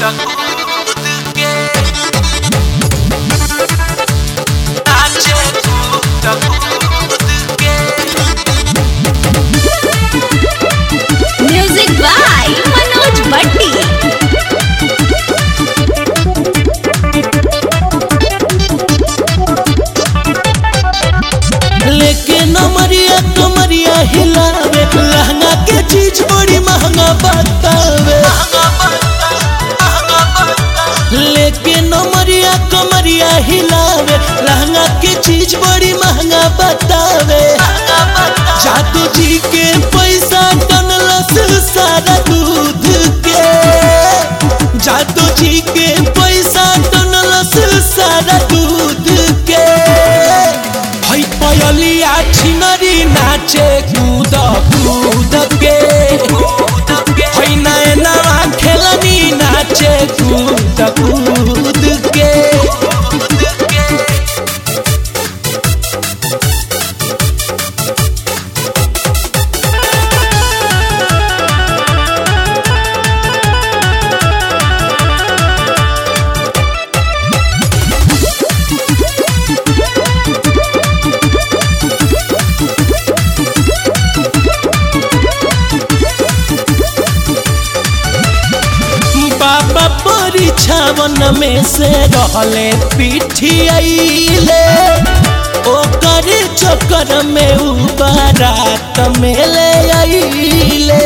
music by Manoj भट्टी लेके नमरिया कमरिया हिलावे लहंगा के चीज बड़ी महंगा बतावे लेके नमरिया कमरिया हिलावे लहंगा के चीज बड़ी महंगा बतावे जादू जी के पैसा टनलस सारा दूध के जादू जी के पैसा टनलस सारा दूध के हई पयलिया छिनरी नाचे कूद कूद के हई नैनवा खेलनी नाचे कूद कूद के बाबा परीक्षावन में से रहले पिठियाइले ओकर चक्कर में उ बारात में ले आइले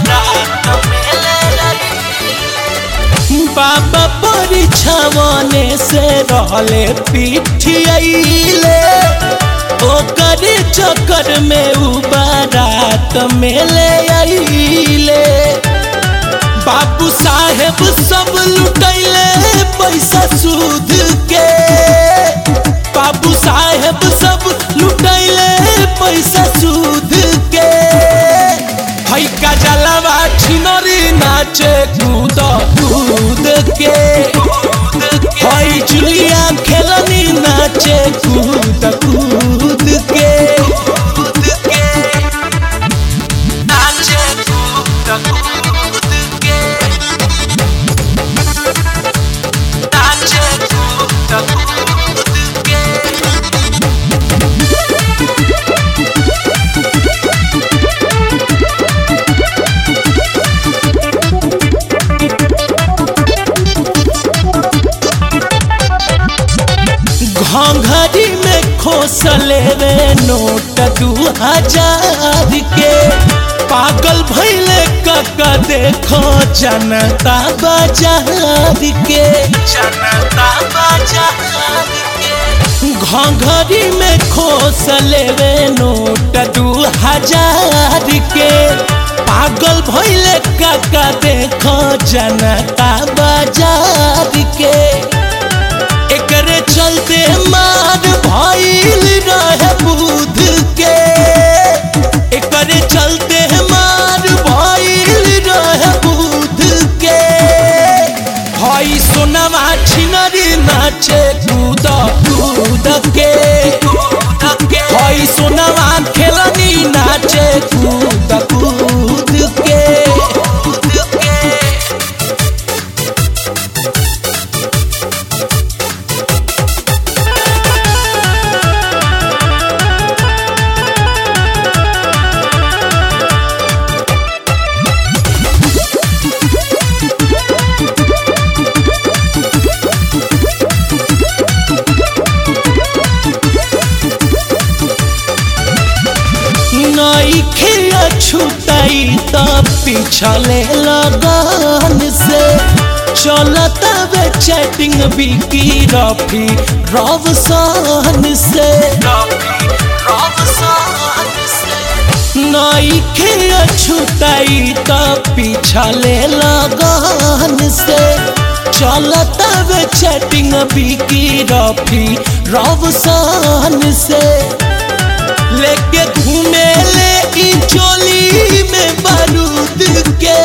बाबा परीक्षावन से रहले पिठियाइले ओकर चक्कर में उ बारात में ले आइले बाबू साहेब सब लुटैले पैसा सूद के बाबू साहेब सब लुटैले पैसा सूद के हई का जलवा छिनरी नाचे कूद कूद के हई जुलिया खेलनी नाचे कूद कूद के नाचे कूद कूद के नाचे कूद कूद के घंघरी में खोसले रे नोट दू हजार के पागल भैले कका देखो जनता बाजार के जनता बाजार के घंघरी में खोसले रे नोट दू हजार के पागल भैले कका देखो जनता बाजार के एकरे चलते मार भइल रहे बुध के एकरे चलते मार भइल रहे बुध के हई सोनमा छिनरी नाचे कूद कूद के हई सोनमा खेलनी नाचे कूद कूद के नईखे छुटाई त पिछले लगन से चलता वे चैटिंग बिकी रफी रवसान से नईखे छुटाई त पिछले लगन से चलता वे चैटिंग बिकी रफी रवसान से लेके घूमे ले ई चोली में बारूद के